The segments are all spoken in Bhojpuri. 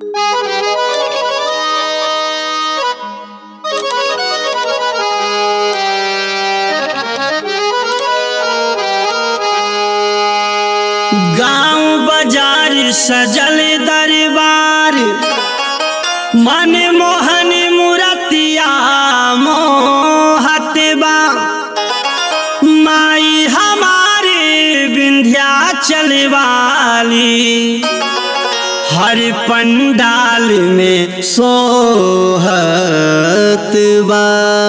सजल दरबार मन मोहन मुरतिया मोहत बा माई हमारे विंध्याचल वाली हर पंडाल में सोहत बा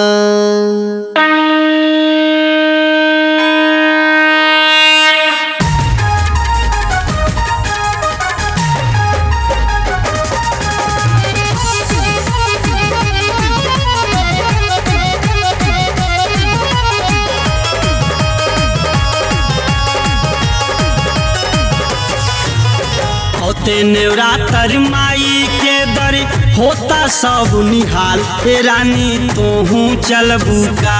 होते नेवरातर माई के दर होता सब निहाल ए रानी तोहू चलबू का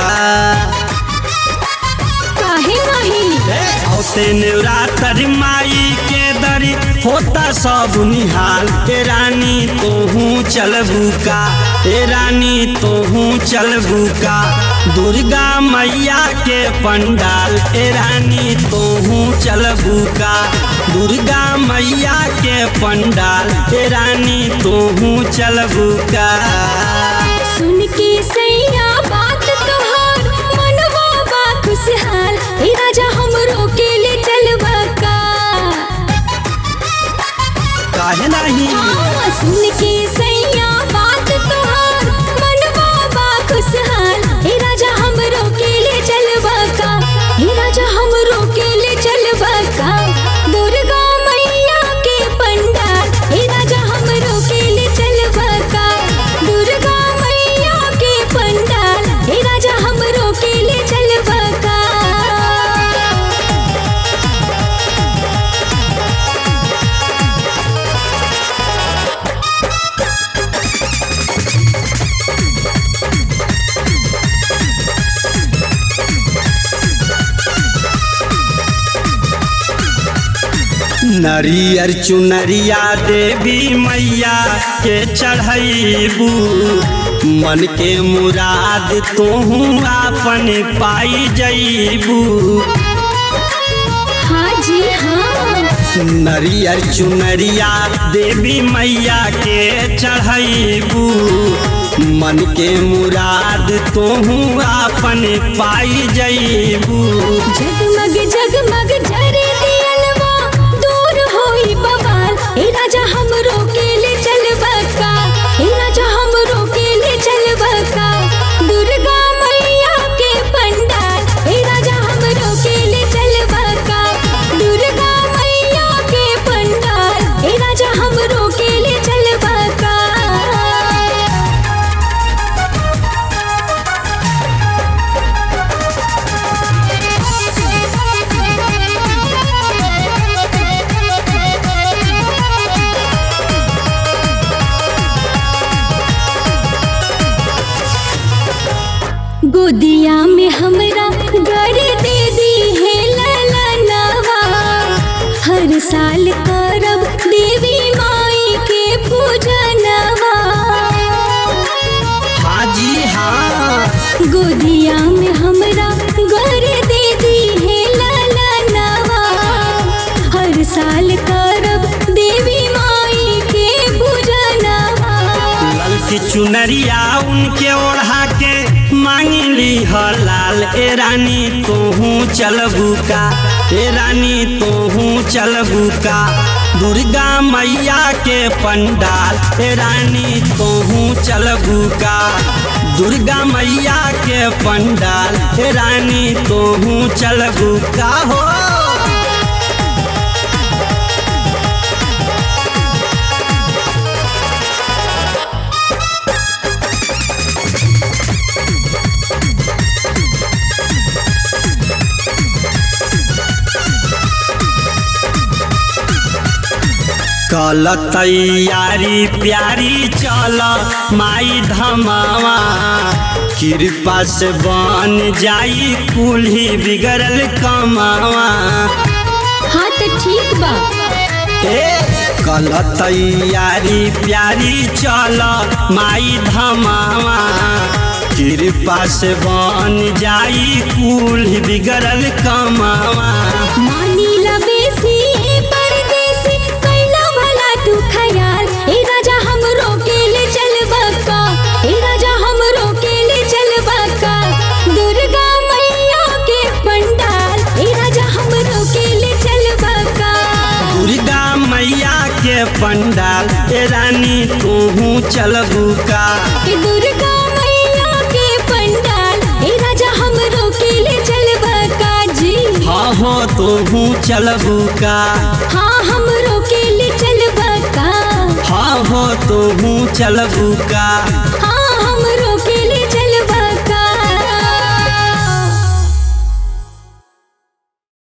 काहे नहीं होते नेवरातर माई के दर होता सब निहाल ए रानी तोहू चलबू का ए रानी तोहू चलबू का दुर्गा मैया के पंडाल ए रानी तोहू चलबू का दुर्गा मैया के पंडाल ए रानी तोहू चलबू का सुन के सैया बात तोहार मनवा बा खुशहाल ए राजा हमरो के ले चलवा का काहे नहीं हाँ, सुन के सैया बात तोहार मनवा बा खुशहाल ए राजा हमरो के ले चलवा का ए राजा हमरो के ले चलवा का दुर्गा मैया के पंडाल ए राजा हमरो के ले चलवा का दुर्गा मैया के पंडाल ए राजा हमरो के ले चलवा का नरियर चुनरिया देवी मैया के चढ़ैबू मन के मुराद तोहू आपन पाई जैबू हाँ जी हाँ नरियर चुनरिया देवी मैया के चढ़ैबू मन के मुराद तोहू आपन पाई जैबू जगमग जगमग जरे दियलवा दूर होई बवाल ए राजा हमरो के ले चलवा का ए राजा हमरो के ले चलवा का दुर्गा मैया के पंडाल ए राजा हमरो के ले चलवा का दुर्गा मैया के पंडाल ए राजा हमरो के ले चलवा का गोदिया में हमरा घर दे दी है लाला नवा हर साल करब देवी माई के पूजनवा हाँ जी हाँ गोदिया में हमरा घर दे दी है लाला नवा हर साल करब देवी माई के पूजनवा ललकी चुनरिया उनके ओढ़ा के मांगली ह लाल ए रानी तोहू चलबू का ए रानी तोहू चलबू का दुर्गा मैया के पंडाल ए रानी तोहू चलबू का दुर्गा मैया के पंडाल ए रानी तोहू चलबू का हो कल तैयारी प्यारी चल माई धमावा कृपा से बन जाई कुल्ही बिगड़ल कमावा हाँ तो ठीक बा ए गलत यारी प्यारी चल माई धमावा कृपा से बन जाई कुल बिगड़ल कमावा मानीला बेसी ए परदेसी कैला भला तू खयाल ए राजा हमरो के ले चलबा का ए राजा हमरो के ले चलबा का दुर्गा मैया के पंडाल ए राजा हमरो के ले चलबा का दुर्गा मैया के पंडाल ए रानी तूहू चलबू का ए दुर्गा मैया के पंडाल ए राजा हमरो के ले चलबा का जी हाँ हो तूहू चलबू का हाँ हमरो के ले चलबा का हाँ हो तूहू चलबू का